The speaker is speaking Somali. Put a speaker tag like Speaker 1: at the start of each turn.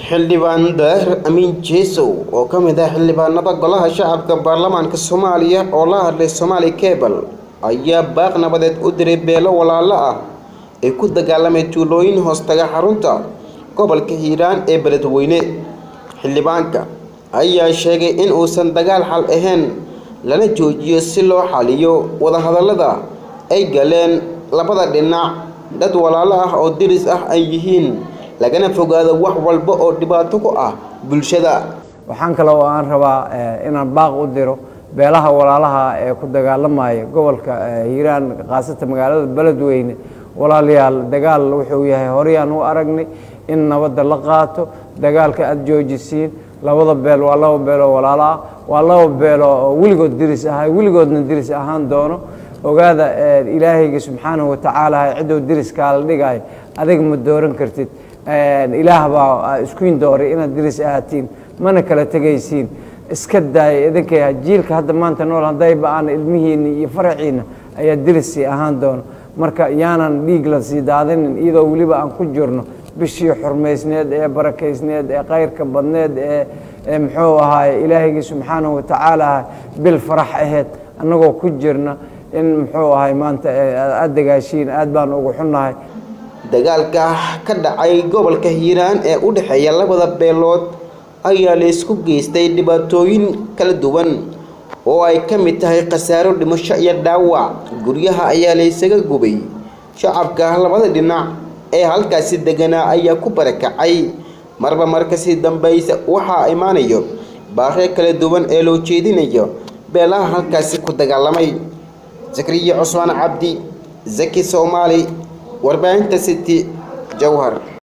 Speaker 1: xildhibaan daahir amiin jeesow oo ka mid ah xildhibaanada golaha shacabka baarlamaanka soomaaliya oo la hadlay somaali cebal ayaa baaq nabadeed u diray beelo walaalo ah ee ku dagaalamay tuulooyin hoostaga xarunta gobolka hiiraan ee beledweyne xildhibaanka ayaa sheegay in uusan dagaal xal ahayn lana joojiyo si loo xaliyo wadahadallada ay galeen labada dhinac dad walaalo ah oo diris ah ay yihiin lagana fogaado wax walba oo dhibaato ku ah bulshada
Speaker 2: waxaan kale oo aan rabaa inaan baaq u diro beelaha walaalaha ee ku dagaalamaya gobolka hiiraan khaasatan magaalada beledweyne walaalayaal dagaal wuxuu yahay horeyaan u aragnay in nabadda la qaato dagaalka aada joojisiin labada beel waa laba beel oo walaalo ah waa laba beel oo weligood diris ahay weligoodna diris ahaan doono ogaada ilaahayga subxaanahu watacaala cidduu diriskaala dhigayo adiga ma dooran kartid ilaah baa iskuin dooray inaad diris ahaatiin mana kala tegaysiin iska daaya idinkay jiilka hadda maanta nool haddayba aan ilmihiinna iyo faraciinna ayaa dirissii ahaan doono marka yaanan dhiig la sii daadinin iyadoo weliba aan ku jirno bishii xurmaysneed ee barakaysneed ee kayrka badneed ee muxuu ahaay ilaahaygi subxaanahu watacaala bil farax aheyd annagoo ku jirna in muxuu ahay maanta aada dagaashiin aad baan ugu xunnahay
Speaker 1: dagaalka ka dhacay gobolka hiiraan ee u dhexeeya labada beelood ayaa la isku geystay dhibaatooyin kala duwan oo ay ka mid tahay khasaaro dhimasho iyo dhaawac guryaha ayaa la isaga gubay shacabka labada dhinac ee halkaasi deganaa ayaa ku barakacay marba markasii dambaysa waxaa imaanayo baaqyo kala duwan ee loo jeedinayo beelaha halkaasi ku dagaalamay zakariya cusmaan cabdi zaki soomaali warbaahinta city jowhar